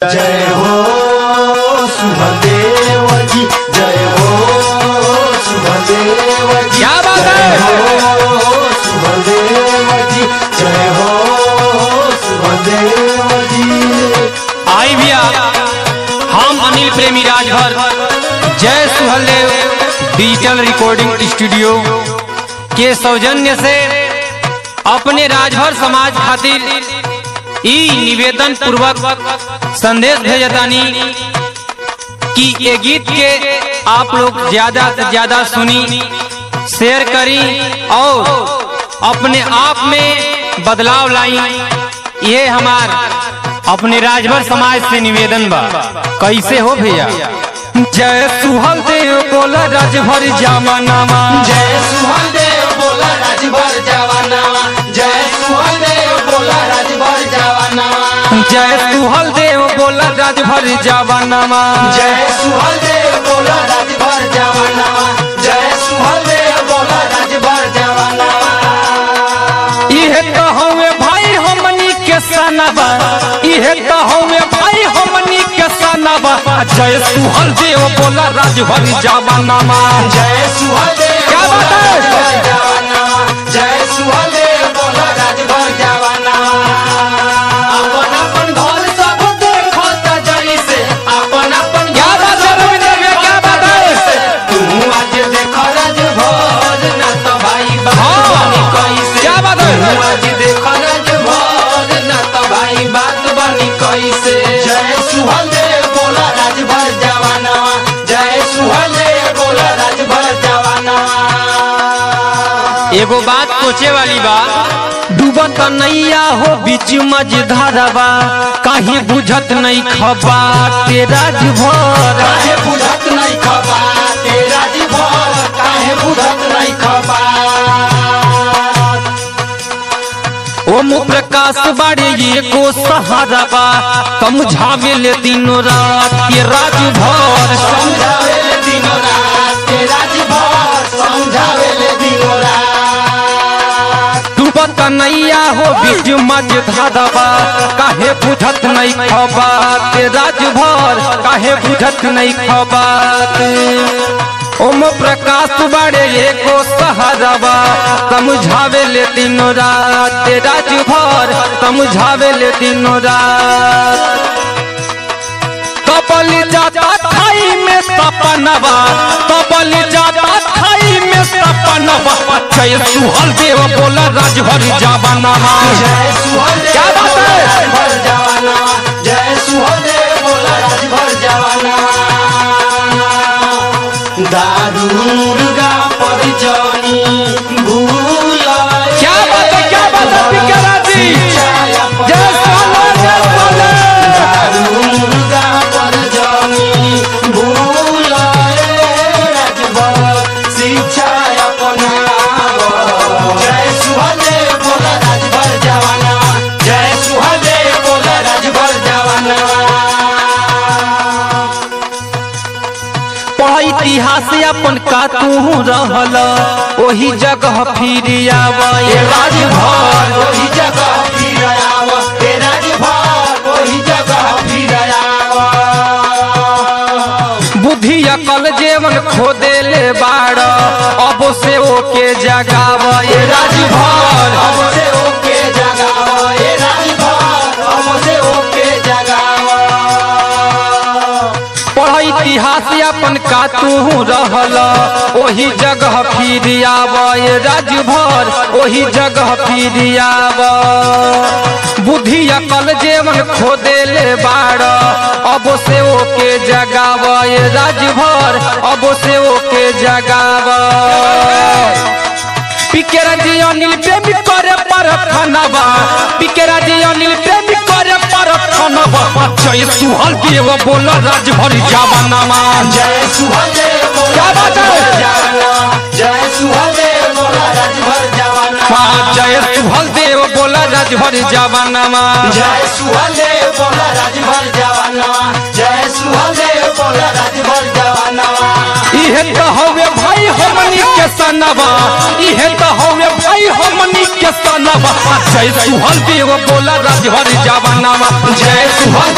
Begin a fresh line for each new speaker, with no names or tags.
जय हो सुभदेव जी जय हो सुभदेव जी
क्या बात है?
जय हो सुभदेव जी जय हो सुभदेव जी
आई भैया हम अनिल प्रेमी राजभर जय सुहलदेव डिजिटल रिकॉर्डिंग स्टूडियो के सौजन्य से अपने राजभर समाज खातिर ई निवेदन पूर्वक संदेश भेजतानी कि ये गीत के आप लोग ज्यादा से ज्यादा सुनी शेयर करी और अपने आप में बदलाव लाई ये हमार अपने राजभर समाज से निवेदन बा कैसे हो भैया जय सुहल देव बोला राजभर जामनामा
जय सुहदेव बोला राजभर जवानावा जय सुहदेव बोला राजभर जवानावा
जय सुहल देव बोला राजभर जामनामा
जय सुहदेव बोला राजभर जवानावा जय सुहदेव बोला राजभर जवानावा
इहे तो हवे भाई हमनी के सनबा इहे तो हवे भाई हमनी के सनबा जय सुहल देव बोला राजभर जामनामा
जय सुहदेव
क्या बात है?
राजभर जवानावा जय सुहदेव बोला राजभर जवानावा अपन अपन घर सब देखो त जैसे अपन अपन
क्या
घर
बात है
सब
रविंद्र भैया, क्या बात है?
तू आज देख राजभर ना तो भाई बात
हाँ।
बनी कैसे
क्या बात है?
तू आज देख राजभर ना तो भाई बात बनी कैसे जय सुहदेव बोला राजभर जवानावा जय सुहदेव बोला राजभर जवानावा
एगो बात सोचे वाली बा डूबत नैया हो बीच मझधारवा काहे बुझत नहीं खबा तेरा भर
काहे बुझत नहीं खबा तेरा जीवन काहे बुझत नहीं खबा
ओम प्रकाश बाड़े ये को सहारा बा समझावे ले दिनों रात के राजभर
समझावे ले दिनों रात तेरा जीवन समझावे ले दिनों रात
डूबत नैया हो बीच मझधारवा काहे बुझत नहीं खबा ते राजभर काहे बुझत नहीं खबा ओम प्रकाश बाड़े एको सहारवा समझावे ले दिनों रात ते राजभर समझावे ले दिनों रात तबल जाता खाई में सपनवा तबल जाता खाई में सपनवा जय सुहल देव बोला राजभर जावनवा
जय सुहदेव
क्या बात
बोला
है?
राजभर जवाना जय सुहदेव बोला राजभर जवाना दारू मुर्गा पर जानी भूल
क्या बात है क्या बात है पिकरा जी जय सोना जय सोना
दारू मुर्गा पर जानी भूल राजभर शिक्षा अपनाव जय सुहदेव बोला राजभर जवाना जय सुहदेव बोला राजभर जवाना
पढ़ इतिहास अपन का तू रहल ओही जगह फिर आवे
ये राजभर वही जगह फिर आव ये राजभर वही जगह फिर आव
बुद्धि अकल जेवन खो देले बाड़ अब से ओके जगाव ये राजभर
अब से ओके जगाव ये राजभर अब से ओके जगाव
पढ़ इतिहास अपन का तू रहल ओही जगह फिर आव ये राजभर ओही जगह फिर आव बुद्धि अकल जेवन खो देले बाड़ अब से ओके जगाव ये राजभर अब से ओके जगाव पिकेरा जी अनिल प्रेमी करे पर खनबा पिकेरा जी अनिल प्रेमी करे पर खनबा जय सुहल देव बोल राजभर जावनामा
जय सुहदेव बोला
क्या बात है?
राजभर जवाना जय सुहदेव बोला राजभर जवाना
जय सुहल देव बोल राजभर जावनामा
जय सुहदेव बोला राजभर जवाना जय सुहदेव बोला राजभर जवाना
इहे तो हवे भाई हमनी के सनबा इहे तो हवे भाई हमनी के सनबा जय सुहल देव बोल राजभर जावनामा जय सुहल